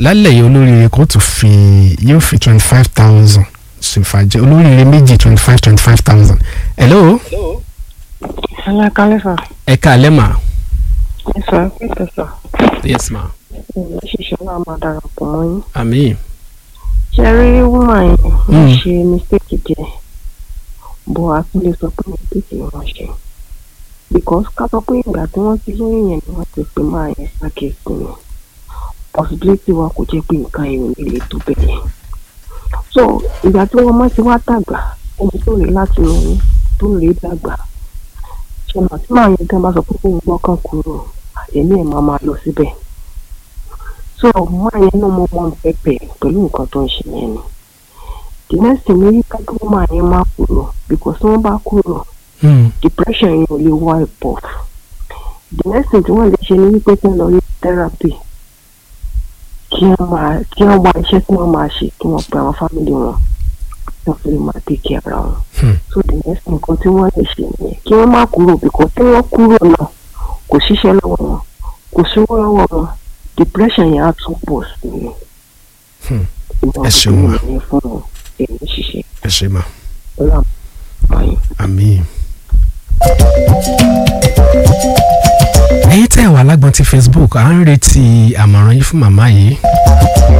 lálẹ́ yìí olóríire kò tún fi yóò fi twenty five thousand ṣèfàjẹ́ olóríire méjì twenty five twenty five thousand. hello Hello, Kálífà. ẹ káalẹ́ mà. Ẹ sọ pé tẹ̀sán. yes ma. Ìwé ṣiṣẹ́ náà máa darapọ̀ mọ́ yín. àmín. Ṣé rí wúmà yẹn? Wọ́n Mm. ṣe mistake díẹ̀. Bọ̀ a tún lè sọ pé mistake ni wọ́n ṣe. Because ká sọ pé ìgbà tí wọ́n ti lóyún yẹn ni wọ́n ti pè máa yẹn ṣàkíyèsí ni. Possibility wa kò jẹ́ pé nǹkan yẹn ò ní le tó bẹ́ẹ̀ yẹn. So ìgbà tí wọ́n máa ti wá dàgbà, ẹni tó rí láti lóyún tó rí dàgbà. Ṣé màá tí màá yẹn gan bá sọ pé kó ń gbọ́kàn kúrò, èmi ẹ̀ máa máa lọ síbẹ̀ so máa yẹn náà mo mọ pẹpẹ pẹ̀lú nǹkan tó ń ṣe yẹn ni the next thing ni wípé kí wọ́n máa yẹn máa kúrò because tí wọ́n bá kúrò Mm. depression yẹn ò lè wipe off the next thing tí wọ́n lè ṣe ni wípé kí wọ́n lọ rí therapy kí wọ́n máa kí wọ́n wá iṣẹ́ tí wọ́n máa ṣe kí wọ́n pe àwọn family wọn kí wọ́n fi lè máa take care ara wọn Hmm. so the next thing nǹkan tí wọ́n lè ṣe nìyẹn kí wọ́n má kúrò because tí wọ́n kúrò náà kò ṣiṣẹ́ lọ́wọ́ wọn kò sówó lọ́wọ́ wọn depression yẹn á tún pọ̀ sí i. Hmm. ìwọ̀n Ẹ ṣeun ma. ní fún èmi ṣiṣẹ́ ẹ ṣe mà. pẹ̀lú àwọn yìí. àmín. ẹ̀yin tẹ́ ẹ wà lágbọ́n ti facebook à ń retí àmọ̀ràn yín fún màmá yìí